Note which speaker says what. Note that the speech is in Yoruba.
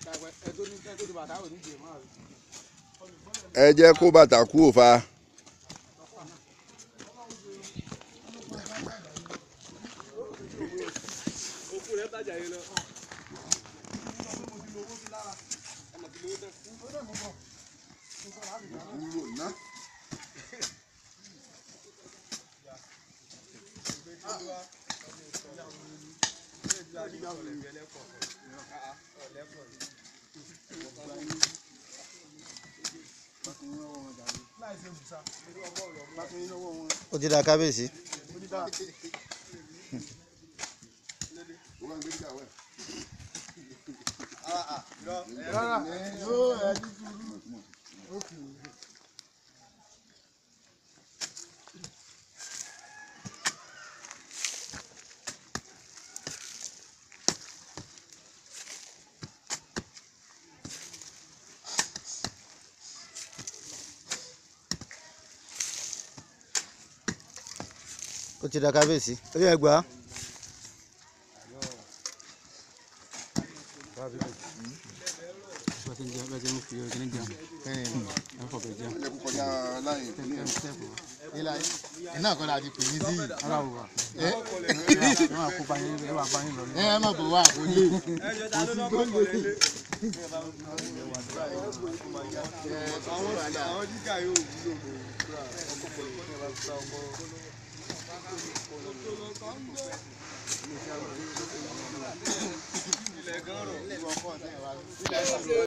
Speaker 1: ẹ jẹ́ kó bàtà kú òfa.
Speaker 2: ó ti da kábíyèsí. ó ti da kábíyèsí. ó yẹ gbà á.
Speaker 1: ẹ kú kọjá láyé
Speaker 3: iná kan láti pè ní sí yìí.
Speaker 2: ara wò wá.
Speaker 3: ẹ
Speaker 2: ẹ máa kó báyìí ẹ máa báyìí lọ.
Speaker 3: ẹ má bọ̀ wá àkójọ.
Speaker 4: àwọn jíjà yóò wúlò mọ́. ilẹ̀ gan rọ̀.